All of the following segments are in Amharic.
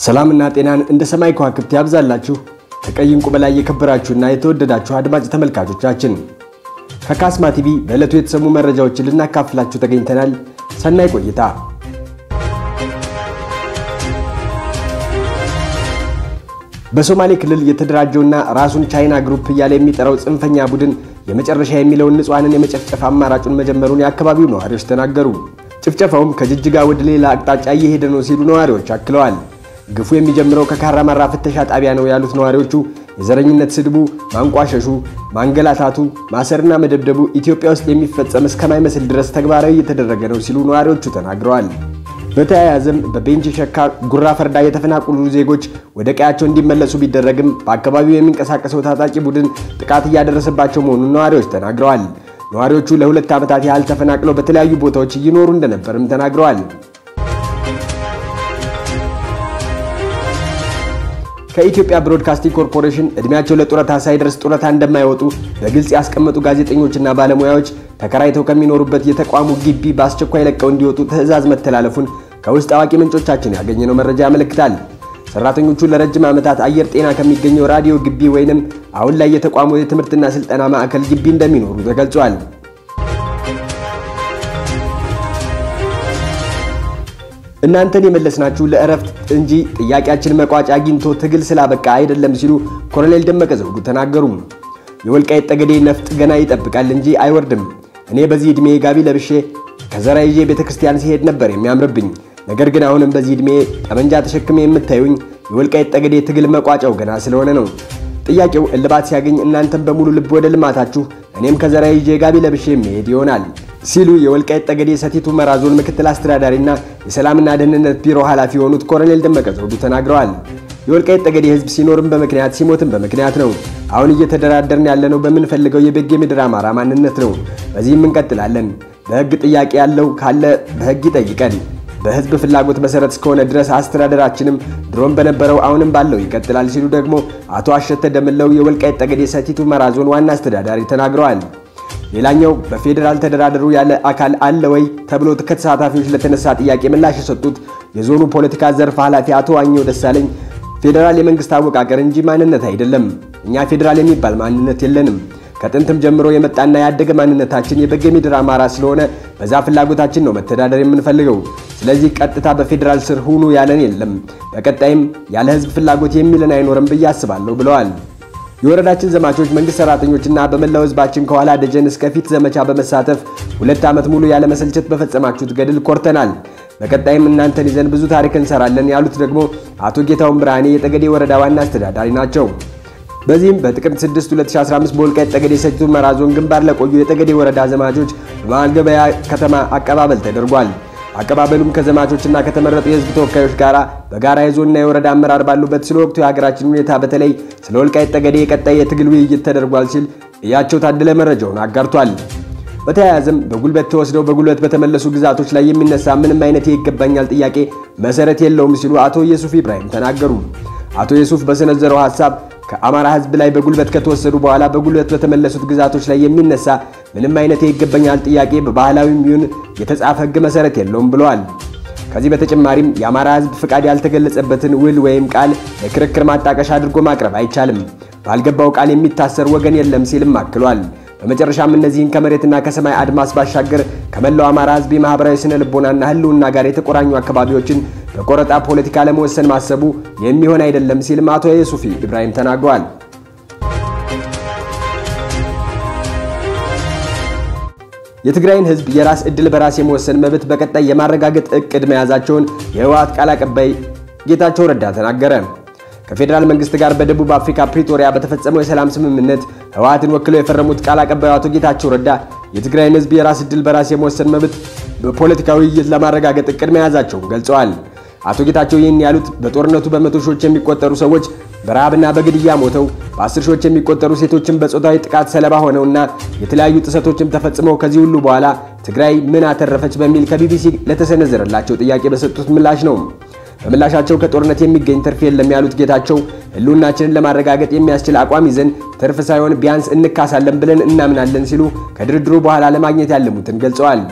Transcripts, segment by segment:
ሰላምና ጤናን እንደ ሰማይ ከዋክብት ያብዛላችሁ። ከቀይ ዕንቁ በላይ የከበራችሁና የተወደዳችሁ አድማጭ ተመልካቾቻችን ከካስማ ቲቪ በዕለቱ የተሰሙ መረጃዎችን ልናካፍላችሁ ተገኝተናል። ሰናይ ቆይታ። በሶማሌ ክልል የተደራጀውና ራሱን ቻይና ግሩፕ እያለ የሚጠራው ጽንፈኛ ቡድን የመጨረሻ የሚለውን ንጹሐንን የመጨፍጨፍ አማራጩን መጀመሩን የአካባቢው ነዋሪዎች ተናገሩ። ጭፍጨፋውም ከጅጅጋ ወደ ሌላ አቅጣጫ እየሄደ ነው ሲሉ ነዋሪዎች አክለዋል። ግፉ የሚጀምረው ከካራማራ ፍተሻ ጣቢያ ነው ያሉት ነዋሪዎቹ የዘረኝነት ስድቡ፣ ማንቋሸሹ፣ ማንገላታቱ፣ ማሰርና መደብደቡ ኢትዮጵያ ውስጥ የሚፈጸም እስከማይመስል ድረስ ተግባራዊ እየተደረገ ነው ሲሉ ነዋሪዎቹ ተናግረዋል። በተያያዘም በቤንች ሸካ ጉራ ፈርዳ የተፈናቀሉ ዜጎች ወደ ቀያቸው እንዲመለሱ ቢደረግም በአካባቢው የሚንቀሳቀሰው ታጣቂ ቡድን ጥቃት እያደረሰባቸው መሆኑን ነዋሪዎች ተናግረዋል። ነዋሪዎቹ ለሁለት ዓመታት ያህል ተፈናቅለው በተለያዩ ቦታዎች እየኖሩ እንደነበርም ተናግረዋል። ከኢትዮጵያ ብሮድካስቲንግ ኮርፖሬሽን ዕድሜያቸው ለጡረታ ሳይደርስ ጡረታ እንደማይወጡ በግልጽ ያስቀመጡ ጋዜጠኞችና ባለሙያዎች ተከራይተው ከሚኖሩበት የተቋሙ ግቢ በአስቸኳይ ለቀው እንዲወጡ ትዕዛዝ መተላለፉን ከውስጥ አዋቂ ምንጮቻችን ያገኘነው መረጃ ያመለክታል። ሰራተኞቹ ለረጅም ዓመታት አየር ጤና ከሚገኘው ራዲዮ ግቢ ወይንም አሁን ላይ የተቋሙ የትምህርትና ስልጠና ማዕከል ግቢ እንደሚኖሩ ተገልጿል። እናንተን የመለስናችሁ ለእረፍት እንጂ ጥያቄያችን መቋጫ አግኝቶ ትግል ስላበቃ አይደለም ሲሉ ኮሎኔል ደመቀ ዘውዱ ተናገሩ። የወልቃይት ጠገዴ ነፍጥ ገና ይጠብቃል እንጂ አይወርድም። እኔ በዚህ ዕድሜ ጋቢ ለብሼ ከዘራ ይዤ ቤተ ክርስቲያን ሲሄድ ነበር የሚያምርብኝ። ነገር ግን አሁንም በዚህ ዕድሜ ጠመንጃ ተሸክሜ የምታዩኝ የወልቃይት ጠገዴ ትግል መቋጫው ገና ስለሆነ ነው። ጥያቄው እልባት ሲያገኝ እናንተም በሙሉ ልብ ወደ ልማታችሁ፣ እኔም ከዘራ ይዤ ጋቢ ለብሼ የሚሄድ ይሆናል ሲሉ የወልቃይት ጠገዴ ሰቲት ሁመራ ዞን ምክትል አስተዳዳሪና የሰላምና ደህንነት ቢሮ ኃላፊ የሆኑት ኮሎኔል ደመቀ ዘውዱ ተናግረዋል። የወልቃይት ጠገዴ ሕዝብ ሲኖርም በምክንያት ሲሞትም በምክንያት ነው። አሁን እየተደራደርን ያለነው በምንፈልገው የበጌ ምድር አማራ ማንነት ነው። በዚህም እንቀጥላለን። በሕግ ጥያቄ ያለው ካለ በሕግ ይጠይቀን። በሕዝብ ፍላጎት መሰረት እስከሆነ ድረስ አስተዳደራችንም ድሮም በነበረው አሁንም ባለው ይቀጥላል ሲሉ ደግሞ አቶ አሸተ ደምለው የወልቃይት ጠገዴ ሰቲት ሁመራ ዞን ዋና አስተዳዳሪ ተናግረዋል። ሌላኛው በፌዴራል ተደራደሩ ያለ አካል አለ ወይ ተብሎ ከተሳታፊዎች ለተነሳ ጥያቄ ምላሽ የሰጡት የዞኑ ፖለቲካ ዘርፍ ኃላፊ አቶ ዋኘው ደሳለኝ ፌዴራል የመንግስት አወቃቀር እንጂ ማንነት አይደለም። እኛ ፌዴራል የሚባል ማንነት የለንም። ከጥንትም ጀምሮ የመጣና ያደገ ማንነታችን የበጌ ምድር አማራ ስለሆነ በዛ ፍላጎታችን ነው መተዳደር የምንፈልገው። ስለዚህ ቀጥታ በፌዴራል ስር ሁኑ ያለን የለም። በቀጣይም ያለ ህዝብ ፍላጎት የሚለን አይኖርም ብዬ አስባለሁ ብለዋል። የወረዳችን ዘማቾች መንግስት ሰራተኞችና በመላው ህዝባችን ከኋላ ደጀን እስከ ፊት ዘመቻ በመሳተፍ ሁለት ዓመት ሙሉ ያለ መሰልቸት በፈጸማችሁት ገድል ኮርተናል። በቀጣይም እናንተን ይዘን ብዙ ታሪክ እንሰራለን ያሉት ደግሞ አቶ ጌታውን ብርሃኔ የጠገዴ ወረዳ ዋና አስተዳዳሪ ናቸው። በዚህም በጥቅምት 6 2015 በወልቃይት ጠገዴ ሰቲት ሁመራ ዞን ግንባር ለቆዩ የጠገዴ ወረዳ ዘማቾች በመሃል ገበያ ከተማ አቀባበል ተደርጓል። አቀባበሉም ከዘማቾችና ከተመረጡ የህዝብ ተወካዮች ጋር በጋራ የዞንና የወረዳ አመራር ባሉበት ስለ ወቅቱ የሀገራችን ሁኔታ በተለይ ስለ ወልቃይት ጠገዴ የቀጣይ የትግል ውይይት ተደርጓል ሲል እያቸው ታደለ መረጃውን አጋርቷል። በተያያዘም በጉልበት ተወስደው በጉልበት በተመለሱ ግዛቶች ላይ የሚነሳ ምንም አይነት የይገባኛል ጥያቄ መሰረት የለውም ሲሉ አቶ የሱፍ ኢብራሂም ተናገሩ። አቶ የሱፍ በሰነዘረው ሀሳብ ከአማራ ህዝብ ላይ በጉልበት ከተወሰዱ በኋላ በጉልበት በተመለሱት ግዛቶች ላይ የሚነሳ ምንም አይነት የይገባኛል ጥያቄ በባህላዊም ይሁን የተጻፈ ህግ መሰረት የለውም ብለዋል። ከዚህ በተጨማሪም የአማራ ህዝብ ፍቃድ ያልተገለጸበትን ውል ወይም ቃል ለክርክር ማጣቀሻ አድርጎ ማቅረብ አይቻልም። ባልገባው ቃል የሚታሰር ወገን የለም ሲልም አክሏል። በመጨረሻም እነዚህን ከመሬትና ከሰማይ አድማስ ባሻገር ከመላው አማራ ህዝብ የማህበራዊ ስነ ልቦናና ህልውና ጋር የተቆራኙ አካባቢዎችን በቆረጣ ፖለቲካ ለመወሰን ማሰቡ የሚሆን አይደለም ሲልም አቶ የሱፊ ኢብራሂም ተናግረዋል። የትግራይን ህዝብ የራስ ዕድል በራስ የመወሰን መብት በቀጣይ የማረጋገጥ እቅድ መያዛቸውን የህወሓት ቃል አቀባይ ጌታቸው ረዳ ተናገረ። ከፌዴራል መንግስት ጋር በደቡብ አፍሪካ ፕሪቶሪያ በተፈጸመው የሰላም ስምምነት ህወሓትን ወክለው የፈረሙት ቃል አቀባዩ አቶ ጌታቸው ረዳ የትግራይን ህዝብ የራስ ዕድል በራስ የመወሰን መብት በፖለቲካዊ ውይይት ለማረጋገጥ እቅድ መያዛቸውን ገልጸዋል። አቶ ጌታቸው ይህን ያሉት በጦርነቱ በመቶ ሺዎች የሚቆጠሩ ሰዎች በረሃብና በግድያ ሞተው በአስር ሺዎች የሚቆጠሩ ሴቶችን በጾታዊ ጥቃት ሰለባ ሆነውና የተለያዩ ጥሰቶችም ተፈጽመው ከዚህ ሁሉ በኋላ ትግራይ ምን አተረፈች በሚል ከቢቢሲ ለተሰነዘረላቸው ጥያቄ በሰጡት ምላሽ ነው። በምላሻቸው ከጦርነት የሚገኝ ትርፍ የለም ያሉት ጌታቸው ህልውናችንን ለማረጋገጥ የሚያስችል አቋም ይዘን ትርፍ ሳይሆን ቢያንስ እንካሳለን ብለን እናምናለን ሲሉ ከድርድሩ በኋላ ለማግኘት ያለሙትን ገልጸዋል።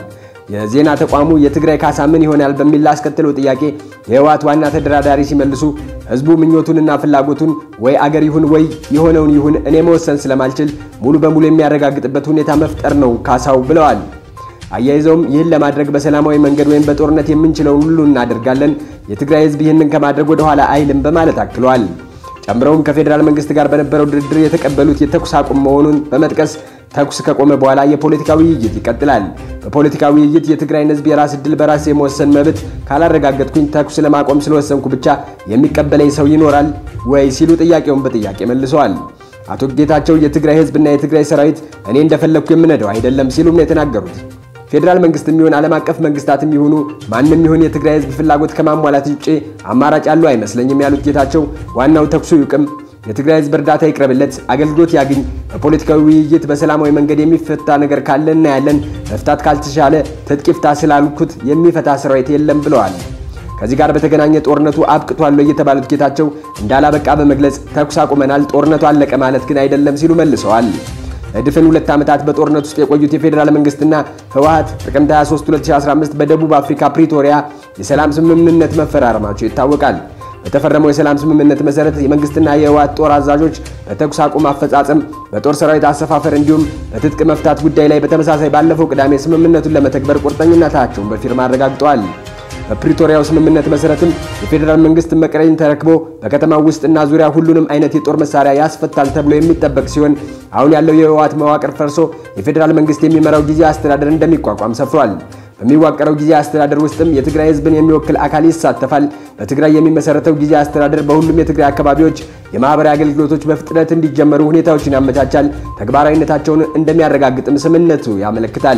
የዜና ተቋሙ የትግራይ ካሳ ምን ይሆናል በሚል ላስከተለው ጥያቄ የህወሓት ዋና ተደራዳሪ ሲመልሱ ህዝቡ ምኞቱንና ፍላጎቱን ወይ አገር ይሁን ወይ የሆነውን ይሁን እኔ መወሰን ስለማልችል ሙሉ በሙሉ የሚያረጋግጥበት ሁኔታ መፍጠር ነው ካሳው ብለዋል። አያይዘውም ይህን ለማድረግ በሰላማዊ መንገድ ወይም በጦርነት የምንችለውን ሁሉ እናደርጋለን፣ የትግራይ ህዝብ ይህንን ከማድረግ ወደ ኋላ አይልም በማለት አክለዋል። ጨምረውም ከፌዴራል መንግስት ጋር በነበረው ድርድር የተቀበሉት የተኩስ አቁም መሆኑን በመጥቀስ ተኩስ ከቆመ በኋላ የፖለቲካ ውይይት ይቀጥላል። በፖለቲካ ውይይት የትግራይን ህዝብ የራስ ዕድል በራስ የመወሰን መብት ካላረጋገጥኩኝ ተኩስ ለማቆም ስለወሰንኩ ብቻ የሚቀበለኝ ሰው ይኖራል ወይ ሲሉ ጥያቄውን በጥያቄ መልሰዋል። አቶ ጌታቸው የትግራይ ህዝብና የትግራይ ሰራዊት እኔ እንደፈለግኩ የምነደው አይደለም ሲሉም ነው የተናገሩት። ፌዴራል መንግስት የሚሆን ዓለም አቀፍ መንግስታት የሚሆኑ ማንም ይሁን የትግራይ ህዝብ ፍላጎት ከማሟላት ውጭ አማራጭ ያለው አይመስለኝም ያሉት ጌታቸው ዋናው ተኩሱ ይቁም፣ የትግራይ ህዝብ እርዳታ ይቅረብለት፣ አገልግሎት ያግኝ፣ በፖለቲካዊ ውይይት በሰላማዊ መንገድ የሚፈታ ነገር ካለ እናያለን፣ መፍታት ካልተቻለ ትጥቅ ይፍታ ስላልኩት የሚፈታ ሰራዊት የለም ብለዋል። ከዚህ ጋር በተገናኘ ጦርነቱ አብቅቷል የተባሉት ጌታቸው እንዳላበቃ በመግለጽ ተኩስ አቁመናል፣ ጦርነቱ አለቀ ማለት ግን አይደለም ሲሉ መልሰዋል። ለድፍን ሁለት ዓመታት በጦርነት ውስጥ የቆዩት የፌዴራል መንግስትና ህወሓት ጥቅምት 23 2015 በደቡብ አፍሪካ ፕሪቶሪያ የሰላም ስምምነት መፈራረማቸው ይታወቃል። በተፈረመው የሰላም ስምምነት መሰረት የመንግስትና የህወሓት ጦር አዛዦች በተኩስ አቁም አፈጻጸም፣ በጦር ሰራዊት አሰፋፈር እንዲሁም በትጥቅ መፍታት ጉዳይ ላይ በተመሳሳይ ባለፈው ቅዳሜ ስምምነቱን ለመተግበር ቁርጠኝነታቸውን በፊርማ አረጋግጠዋል። በፕሪቶሪያው ስምምነት መሰረትም የፌዴራል መንግስት መቀሌን ተረክቦ በከተማው ውስጥና ዙሪያ ሁሉንም አይነት የጦር መሳሪያ ያስፈታል ተብሎ የሚጠበቅ ሲሆን አሁን ያለው የህወሓት መዋቅር ፈርሶ የፌዴራል መንግስት የሚመራው ጊዜያዊ አስተዳደር እንደሚቋቋም ሰፍሯል። በሚዋቀረው ጊዜያዊ አስተዳደር ውስጥም የትግራይ ህዝብን የሚወክል አካል ይሳተፋል። በትግራይ የሚመሰረተው ጊዜያዊ አስተዳደር በሁሉም የትግራይ አካባቢዎች የማህበራዊ አገልግሎቶች በፍጥነት እንዲጀመሩ ሁኔታዎችን ያመቻቻል፣ ተግባራዊነታቸውን እንደሚያረጋግጥም ስምምነቱ ያመለክታል።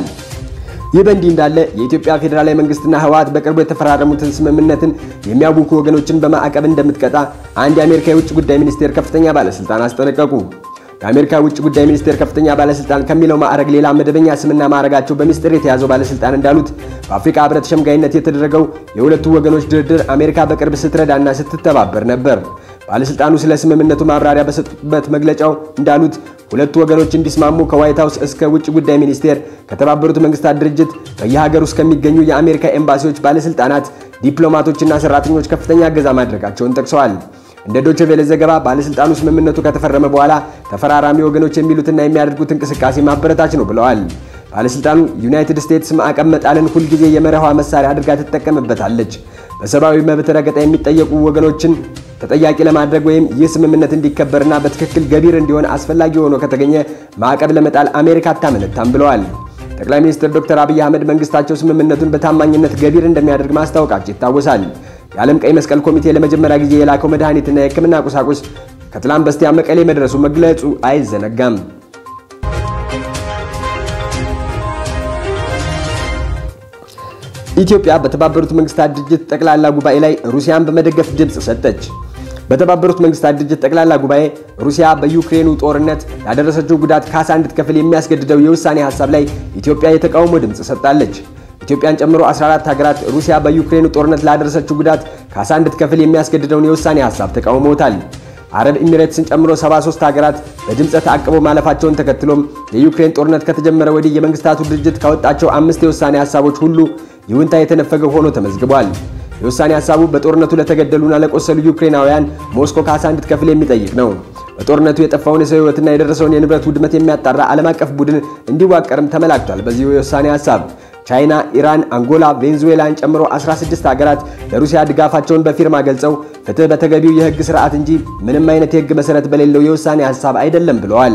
ይህ በእንዲህ እንዳለ የኢትዮጵያ ፌዴራላዊ መንግስትና ህወሓት በቅርቡ የተፈራረሙትን ስምምነትን የሚያውኩ ወገኖችን በማዕቀብ እንደምትቀጣ አንድ የአሜሪካ የውጭ ጉዳይ ሚኒስቴር ከፍተኛ ባለስልጣን አስጠነቀቁ። የአሜሪካ ውጭ ጉዳይ ሚኒስቴር ከፍተኛ ባለስልጣን ከሚለው ማዕረግ ሌላ መደበኛ ስምና ማዕረጋቸው በሚስጥር የተያዘው ባለስልጣን እንዳሉት በአፍሪካ ህብረት ሸምጋይነት የተደረገው የሁለቱ ወገኖች ድርድር አሜሪካ በቅርብ ስትረዳና ስትተባበር ነበር። ባለስልጣኑ ስለ ስምምነቱ ማብራሪያ በሰጡበት መግለጫው እንዳሉት ሁለቱ ወገኖች እንዲስማሙ ከዋይት ሀውስ እስከ ውጭ ጉዳይ ሚኒስቴር ከተባበሩት መንግስታት ድርጅት በየሀገሩ ውስጥ ከሚገኙ የአሜሪካ ኤምባሲዎች ባለስልጣናት፣ ዲፕሎማቶችና ሰራተኞች ከፍተኛ እገዛ ማድረጋቸውን ጠቅሰዋል። እንደ ዶቼ ቬለ ዘገባ ባለስልጣኑ ስምምነቱ ከተፈረመ በኋላ ተፈራራሚ ወገኖች የሚሉትና የሚያደርጉት እንቅስቃሴ ማበረታች ነው ብለዋል። ባለስልጣኑ ዩናይትድ ስቴትስ ማዕቀብ መጣልን ሁልጊዜ የመርሃ መሳሪያ አድርጋ ትጠቀምበታለች። በሰብአዊ መብት ረገጣ የሚጠየቁ ወገኖችን ተጠያቂ ለማድረግ ወይም ይህ ስምምነት እንዲከበርና በትክክል ገቢር እንዲሆን አስፈላጊ ሆኖ ከተገኘ ማዕቀብ ለመጣል አሜሪካ አታመነታም ብለዋል። ጠቅላይ ሚኒስትር ዶክተር አብይ አህመድ መንግስታቸው ስምምነቱን በታማኝነት ገቢር እንደሚያደርግ ማስታወቃቸው ይታወሳል። የዓለም ቀይ መስቀል ኮሚቴ ለመጀመሪያ ጊዜ የላከው መድኃኒትና የሕክምና ቁሳቁስ ከትላንት በስቲያ መቀሌ መድረሱ መግለጹ አይዘነጋም። ኢትዮጵያ በተባበሩት መንግስታት ድርጅት ጠቅላላ ጉባኤ ላይ ሩሲያን በመደገፍ ድምፅ ሰጠች። በተባበሩት መንግስታት ድርጅት ጠቅላላ ጉባኤ ሩሲያ በዩክሬኑ ጦርነት ያደረሰችው ጉዳት ካሳ እንድትከፍል የሚያስገድደው የውሳኔ ሀሳብ ላይ ኢትዮጵያ የተቃውሞ ድምፅ ሰጥታለች። ኢትዮጵያን ጨምሮ 14 ሀገራት ሩሲያ በዩክሬኑ ጦርነት ላደረሰችው ጉዳት ካሳ እንድትከፍል የሚያስገድደውን የውሳኔ ሀሳብ ተቃውመውታል። አረብ ኤሚሬትስን ጨምሮ 73 ሀገራት በድምፀ ተአቅቦ ማለፋቸውን ተከትሎም የዩክሬን ጦርነት ከተጀመረ ወዲህ የመንግስታቱ ድርጅት ካወጣቸው አምስት የውሳኔ ሀሳቦች ሁሉ ይሁንታ የተነፈገ ሆኖ ተመዝግቧል። የውሳኔ ሀሳቡ በጦርነቱ ለተገደሉና ለቆሰሉ ዩክሬናውያን ሞስኮ ካሳ እንድትከፍል የሚጠይቅ ነው። በጦርነቱ የጠፋውን የሰው ሕይወትና የደረሰውን የንብረት ውድመት የሚያጣራ ዓለም አቀፍ ቡድን እንዲዋቀርም ተመላክቷል። በዚሁ የውሳኔ ሀሳብ ቻይና፣ ኢራን፣ አንጎላ፣ ቬንዙዌላን ጨምሮ 16 ሀገራት ለሩሲያ ድጋፋቸውን በፊርማ ገልጸው ፍትህ በተገቢው የህግ ስርዓት እንጂ ምንም አይነት የህግ መሰረት በሌለው የውሳኔ ሀሳብ አይደለም ብለዋል።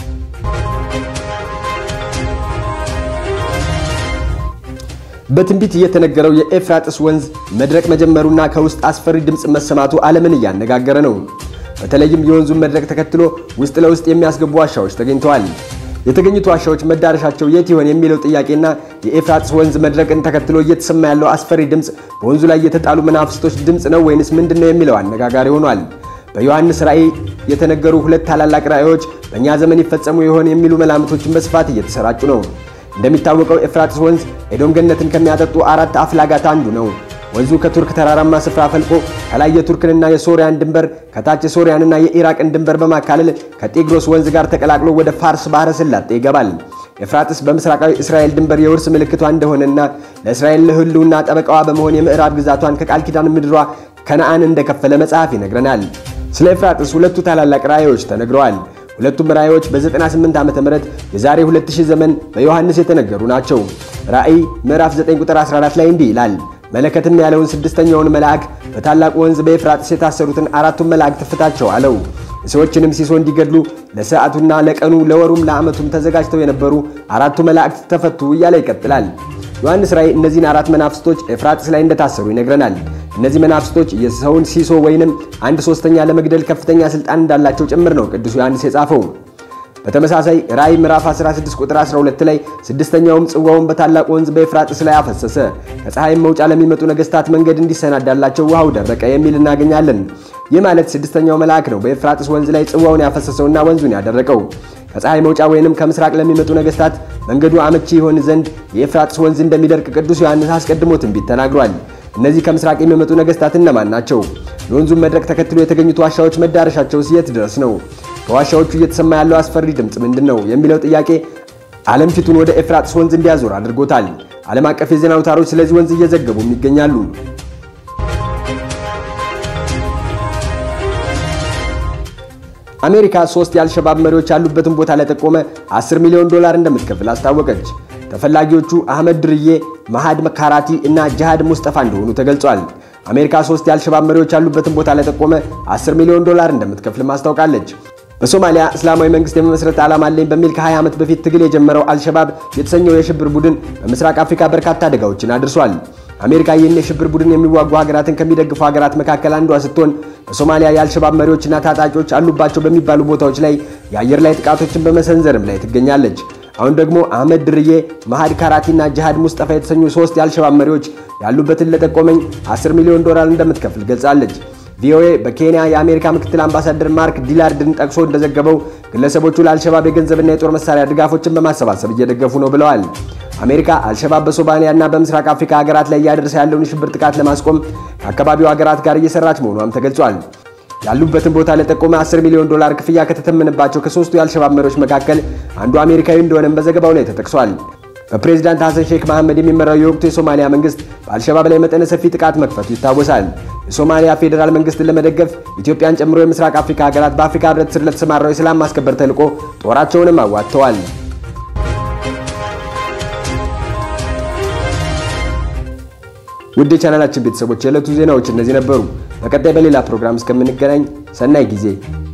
በትንቢት እየተነገረው የኤፍራጥስ ወንዝ መድረቅ መጀመሩና ከውስጥ አስፈሪ ድምፅ መሰማቱ ዓለምን እያነጋገረ ነው። በተለይም የወንዙን መድረቅ ተከትሎ ውስጥ ለውስጥ የሚያስገቡ ዋሻዎች ተገኝተዋል። የተገኙት ዋሻዎች መዳረሻቸው የት ይሆን የሚለው ጥያቄና የኤፍራጥስ ወንዝ መድረቅን ተከትሎ እየተሰማ ያለው አስፈሪ ድምፅ በወንዙ ላይ የተጣሉ መናፍስቶች ድምፅ ነው ወይንስ ምንድን ነው የሚለው አነጋጋሪ ሆኗል። በዮሐንስ ራእይ የተነገሩ ሁለት ታላላቅ ራእዮች በእኛ ዘመን ይፈጸሙ ይሆን የሚሉ መላምቶችን በስፋት እየተሰራጩ ነው። እንደሚታወቀው ኤፍራጥስ ወንዝ ኤዶም ገነትን ከሚያጠጡ አራት አፍላጋት አንዱ ነው። ወንዙ ከቱርክ ተራራማ ስፍራ ፈልቆ ከላይ የቱርክንና የሶሪያን ድንበር ከታች የሶሪያንና የኢራቅን ድንበር በማካለል ከጤግሮስ ወንዝ ጋር ተቀላቅሎ ወደ ፋርስ ባህረ ሰላጤ ይገባል። ኤፍራጥስ በምስራቃዊ እስራኤል ድንበር የውርስ ምልክቷ እንደሆነና ለእስራኤል ሕልውና ጠበቃዋ በመሆን የምዕራብ ግዛቷን ከቃል ኪዳን ምድሯ ከነአን እንደከፈለ መጽሐፍ ይነግረናል። ስለ ኤፍራጥስ ሁለቱ ታላላቅ ራእዮች ተነግረዋል። ሁለቱም ራእዮች በ98 ዓመተ ምህረት የዛሬ 2000 ዘመን በዮሐንስ የተነገሩ ናቸው። ራእይ ምዕራፍ 9 ቁጥር 14 ላይ እንዲህ ይላል መለከትም ያለውን ስድስተኛውን መልአክ በታላቁ ወንዝ በኤፍራጥስ የታሰሩትን አራቱን መላእክት ፍታቸው አለው። የሰዎችንም ሲሶ እንዲገድሉ ለሰዓቱና ለቀኑ ለወሩም ለዓመቱም ተዘጋጅተው የነበሩ አራቱ መላእክት ተፈቱ እያለ ይቀጥላል። ዮሐንስ ራእይ እነዚህን አራት መናፍስቶች ኤፍራጥስ ላይ እንደታሰሩ ይነግረናል። እነዚህ መናፍስቶች የሰውን ሲሶ ወይንም አንድ ሶስተኛ ለመግደል ከፍተኛ ስልጣን እንዳላቸው ጭምር ነው ቅዱስ ዮሐንስ የጻፈው። በተመሳሳይ ራእይ ምዕራፍ 16 ቁጥር 12 ላይ ስድስተኛውም ጽዋውን በታላቅ ወንዝ በኤፍራጥስ ላይ አፈሰሰ፣ ከፀሐይም መውጫ ለሚመጡ ነገስታት መንገድ እንዲሰናዳላቸው ውሃው ደረቀ የሚል እናገኛለን። ይህ ማለት ስድስተኛው መልአክ ነው በኤፍራጥስ ወንዝ ላይ ጽዋውን ያፈሰሰውና ወንዙን ያደረቀው። ከፀሐይ መውጫ ወይንም ከምስራቅ ለሚመጡ ነገስታት መንገዱ አመቺ ይሆን ዘንድ የኤፍራጥስ ወንዝ እንደሚደርቅ ቅዱስ ዮሐንስ አስቀድሞ ትንቢት ተናግሯል። እነዚህ ከምስራቅ የሚመጡ ነገስታት እነማን ናቸው? የወንዙን መድረቅ ተከትሎ የተገኙት ዋሻዎች መዳረሻቸውስ የት ድረስ ነው? ከዋሻዎቹ እየተሰማ ያለው አስፈሪ ድምፅ ምንድን ነው የሚለው ጥያቄ ዓለም ፊቱን ወደ ኤፍራጥስ ወንዝ እንዲያዞር አድርጎታል። ዓለም አቀፍ የዜና አውታሮች ስለዚህ ወንዝ እየዘገቡም ይገኛሉ። አሜሪካ ሶስት የአልሸባብ መሪዎች ያሉበትን ቦታ ለጠቆመ 10 ሚሊዮን ዶላር እንደምትከፍል አስታወቀች። ተፈላጊዎቹ አህመድ ድርዬ፣ መሃድ ካራቲ እና ጅሃድ ሙስጠፋ እንደሆኑ ተገልጿል። አሜሪካ ሶስት የአልሸባብ መሪዎች ያሉበትን ቦታ ለጠቆመ 10 ሚሊዮን ዶላር እንደምትከፍልም አስታውቃለች። በሶማሊያ እስላማዊ መንግስት የመመስረት ዓላማ አለኝ በሚል ከ20 ዓመት በፊት ትግል የጀመረው አልሸባብ የተሰኘው የሽብር ቡድን በምስራቅ አፍሪካ በርካታ አደጋዎችን አድርሷል። አሜሪካ ይህን የሽብር ቡድን የሚዋጉ ሀገራትን ከሚደግፉ ሀገራት መካከል አንዷ ስትሆን በሶማሊያ የአልሸባብ መሪዎችና ታጣቂዎች አሉባቸው በሚባሉ ቦታዎች ላይ የአየር ላይ ጥቃቶችን በመሰንዘርም ላይ ትገኛለች። አሁን ደግሞ አህመድ ድርዬ፣ መሃድ ካራቲና ጅሃድ ሙስጠፋ የተሰኙ ሶስት የአልሸባብ መሪዎች ያሉበትን ለጠቆመኝ 10 ሚሊዮን ዶላር እንደምትከፍል ገልጻለች። ቪኦኤ በኬንያ የአሜሪካ ምክትል አምባሳደር ማርክ ዲላርድን ጠቅሶ እንደዘገበው ግለሰቦቹ ለአልሸባብ የገንዘብና የጦር መሳሪያ ድጋፎችን በማሰባሰብ እየደገፉ ነው ብለዋል። አሜሪካ አልሸባብ በሶማሊያና በምስራቅ አፍሪካ ሀገራት ላይ እያደረሰ ያለውን የሽብር ጥቃት ለማስቆም ከአካባቢው ሀገራት ጋር እየሰራች መሆኗም ተገልጿል። ያሉበትን ቦታ ለጠቆመ 10 ሚሊዮን ዶላር ክፍያ ከተተመነባቸው ከሶስቱ የአልሸባብ መሪዎች መካከል አንዱ አሜሪካዊ እንደሆነም በዘገባው ላይ ተጠቅሷል። በፕሬዚዳንት ሐሰን ሼክ መሐመድ የሚመራው የወቅቱ የሶማሊያ መንግስት በአልሸባብ ላይ መጠነ ሰፊ ጥቃት መክፈቱ ይታወሳል። የሶማሊያ ፌዴራል መንግስትን ለመደገፍ ኢትዮጵያን ጨምሮ የምስራቅ አፍሪካ ሀገራት በአፍሪካ ህብረት ስር ለተሰማራው የሰላም ማስከበር ተልዕኮ ጦራቸውንም አዋጥተዋል። ውድ የቻናላችን ቤተሰቦች የዕለቱ ዜናዎች እነዚህ ነበሩ። በቀጣይ በሌላ ፕሮግራም እስከምንገናኝ ሰናይ ጊዜ